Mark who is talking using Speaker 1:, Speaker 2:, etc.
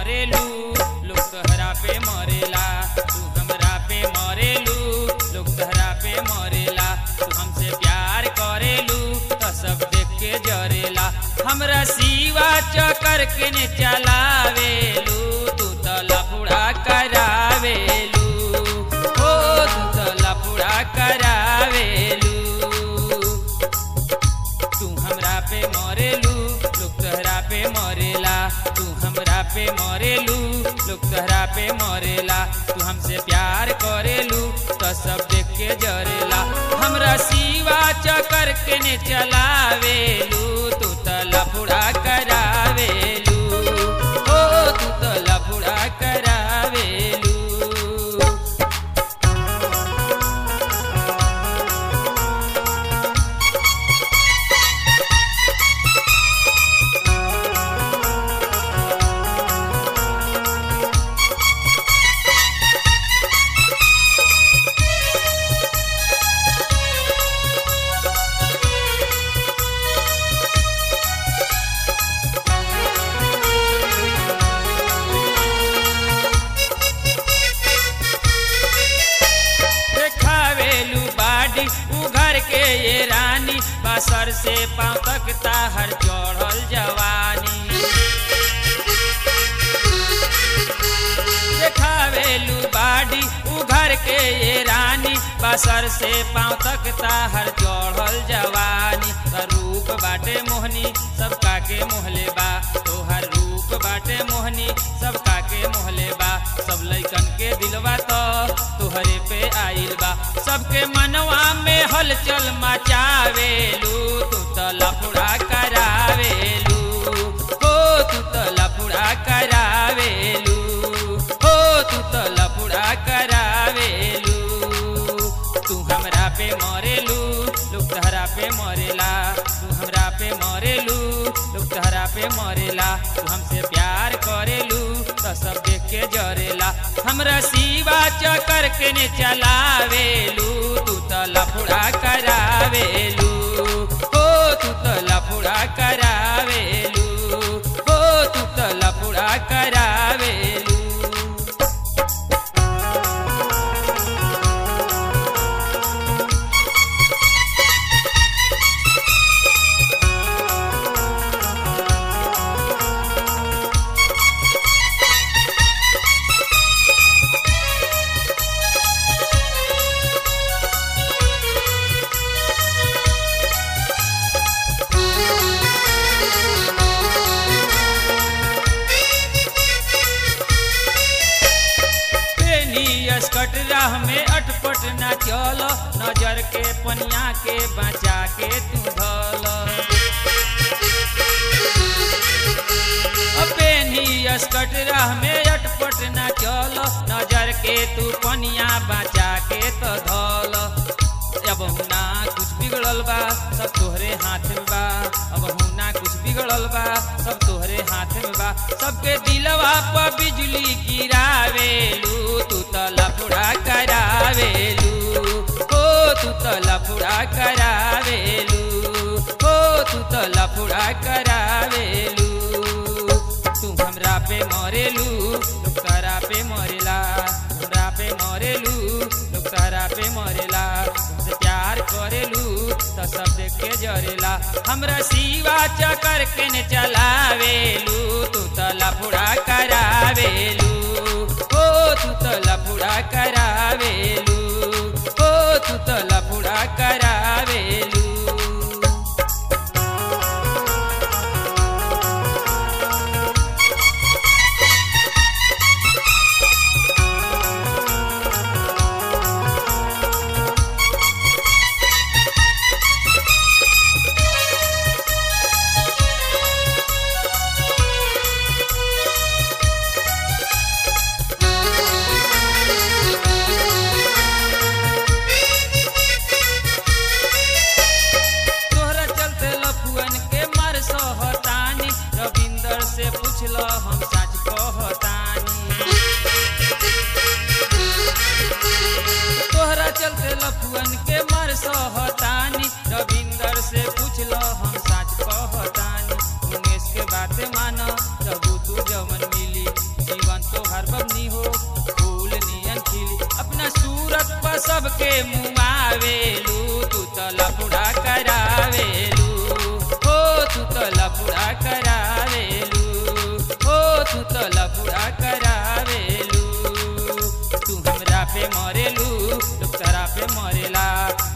Speaker 1: मरेलू लोग तोहरा पे मरेला तू हमरा पे मरेलू लोग तोहरा पे मरेला तू हमसे प्यार करेलू तो सब देख के जरेला हमरा सिवा चकर के ने चलावेलू तू तो लफड़ा करावेलू ओ तू तो लफड़ा करावेलू तू हमरा पे मरेलू लोग तोहरा पे मरेला तू हमरा पे मरेलू लोग तोहरा पे मरेला तू हमसे प्यार करेलू तो सब देख के जरेला हमरा सिवा चकर के ने चलावेलू तू तो लफड़ा करावेलू ओ तू तो लफड़ा करावेलू देखावेलू बाडी उघर के ये रानी बसर से पाँव तक ताहर चढ़ल जवानी देखावेलू बाडी उघर के ये रानी बसर से पाँव तक ताहर चढ़ल जवानी त रूप बाटे मोहनी सबका के मोहले बा तोहर रूप बाटे मोहनी सबका के मोहले बा सब लैकन के दिलवा तो तोहरे पे आइल बा सबके मनवा में हलचल मचावेलू तू तो लफड़ा करावेलू हो तू तो लफड़ा करावेलू हो तू तो लफड़ा करावेलू तू हमरा पे मरेलू लोग तहरा पे मरेला तू हमरा पे मरेलू लोग तहरा पे मरेला तू हमसे प्यार करेलू तो सब देख के जरेला हमरा सिवा चकर के ने चलावेलू तू तो लफड़ा करावेलू हो तू तो लफड़ा करावेलू हो तू तो लफड़ा करावेलू पेनी स्कट राह में अटपट ना चल नजर के पनिया के बचा के तू धल पेनी स्कट राह में अटपट ना चल नजर के तू पनिया बचा के तो धल अब ना कुछ बिगड़ल बा सब तोहरे हाथ में बा अब ना कुछ बिगड़ल बा सब तोहरे हाथ में बा सबके दिलवा पर बिजली गिरावेलू तू तो लफड़ा करावेलू ओ तू तो लफड़ा करावेलू ओ तू तो लफड़ा करावेलू तू हमरा पे मरेलू लोग तोहरा पे मरेला हमरा पे मरेलू लोग तोहरा पे मरेला तुमसे प्यार करेलू तो सब देख के जरेला हमरा सिवा चकर के ने चलावेलू तू तो लफड़ा करावेलू ओ तू तो लफड़ा करावेलू ओ तू तो लफड़ा करावेलू मुआवेलू तू तो लफड़ा करावेलू हो तू तो लफड़ा करावेलू हो तू तो लफड़ा करावेलू तू हमरा पे मरेलू दूसरा पे मरेला